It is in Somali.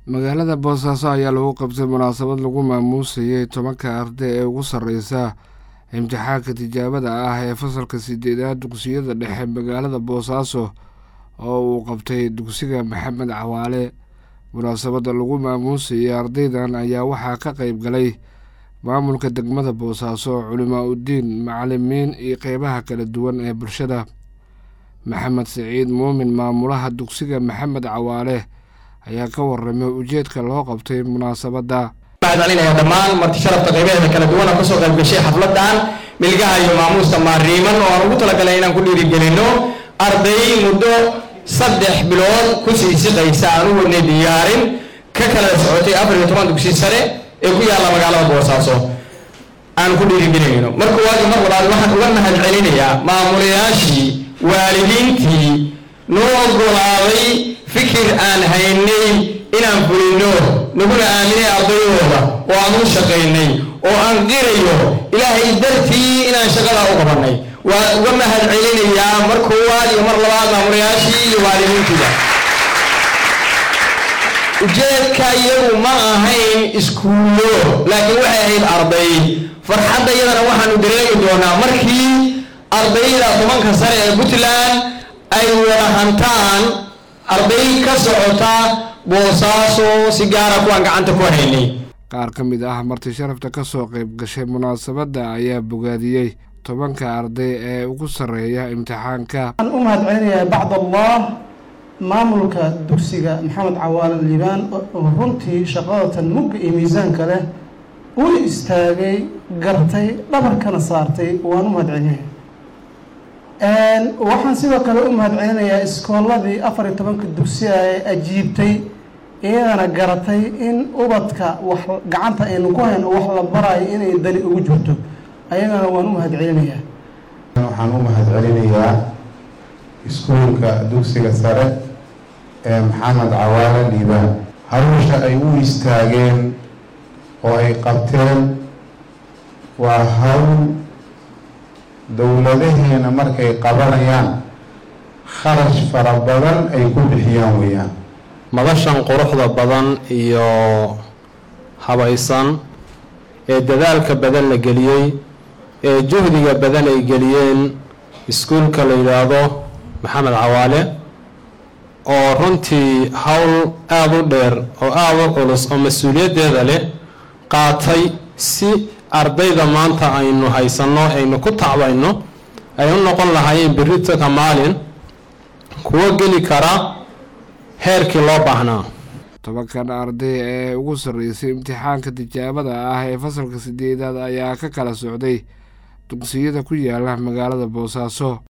magaalada boosaaso ayaa lagu qabtay munaasabad lagu maamuusayay tobanka arday ee ugu sarreysa imtixaanka tijaabada ah ee fasalka sideedaad dugsiyada dhexe magaalada boosaaso oo uu qabtay dugsiga maxamed cawaale munaasabadda lagu maamuusayay ardaydan ayaa waxaa ka qeyb galay maamulka degmada boosaaso culimaa uddiin macalimiin iyo qeybaha kala duwan ee bulshada maxamed siciid muumin maamulaha dugsiga maxamed cawaale ayaa ka waramay ujeedka loo qabtay munaasabadda mahadcelinaya dhammaan marti sharafta qaybaheeda kala duwana kasoo qayb gashay xafladan milgaha iyo maamuusta maariiman oo aan ugu talagalay inaan ku dhiirigelino arday muddo saddex bilood kusii siqaysa aan u wadnay diyaarin ka kala socotay afar iyo toban dugsi sare ee ku yaalla magaalada boosaaso aan ku dhiirigelinayno marka waayo mar labaad waxaan uga mahad celinayaa maamulayaashii waalidiintii noo ogolaaday fikir aan haynay inaan fulino naguna aaminay ardayooda oo aan u shaqaynay oo aan qirayo ilaahay dartii inaan shaqada u qabanay waan uga mahad celinayaa mar koowaad iyo mar labaad maamulayaashii iyo waalidiintiida ujeedka iyagu ma ahayn iskuullo laakiin waxay ahayd arday farxadda iyadana waxaanu dareemi doonaa markii ardayda tobanka sare ee puntland ay wada hantaan arday ka socota boosaaso si gaara kuwaan gacanta ku haynay qaar ka mid ah marti sharafta ka soo qayb gashay munaasabadda ayaa bogaadiyey tobanka arday ee ugu sarreeya imtixaanka waxaan u mahad celinayaa bacd allah maamulka dugsiga maxamed cawaale liibaan oo runtii shaqadatan mugga iyo miisaanka leh u istaagay gartay dhabarkana saartay waan u mahad celinaya waxaan sidoo kale u mahad celinayaa iskoolladii afar iyo tobanka dugsiga ee ajiibtay iyadana garatay in ubadka wax gacanta aynu ku hayno wax la barayo inay dali ugu jirto ayagana waan u mahad celinayaa waxaan u mahad celinayaa iskuulka dugsiga sare ee maxamed cawaale liibaan hawsha ay u istaageen oo ay qabteen waa hawl dowladaheena markay qabanayaan kharash fara badan ay ku bixiyaan weeyaan madashan quruxda badan iyo habaysan ee dadaalka badan la geliyey ee juhdiga badan ay geliyeen iskuulka la yidhaahdo maxamed cawaale oo runtii howl aada u dheer oo aada u culus oo mas-uuliyaddeeda leh qaatay si ardayda maanta aynu haysanno aynu ku tacbayno ay u noqon lahaayeen beritanka maalin kuwo geli kara heerkii loo baahnaa tobankan arday ee ugu sarreysay imtixaanka tijaabada ah ee fasalka sideedaad ayaa ka kala socday dugsiyada ku yaala magaalada boosaaso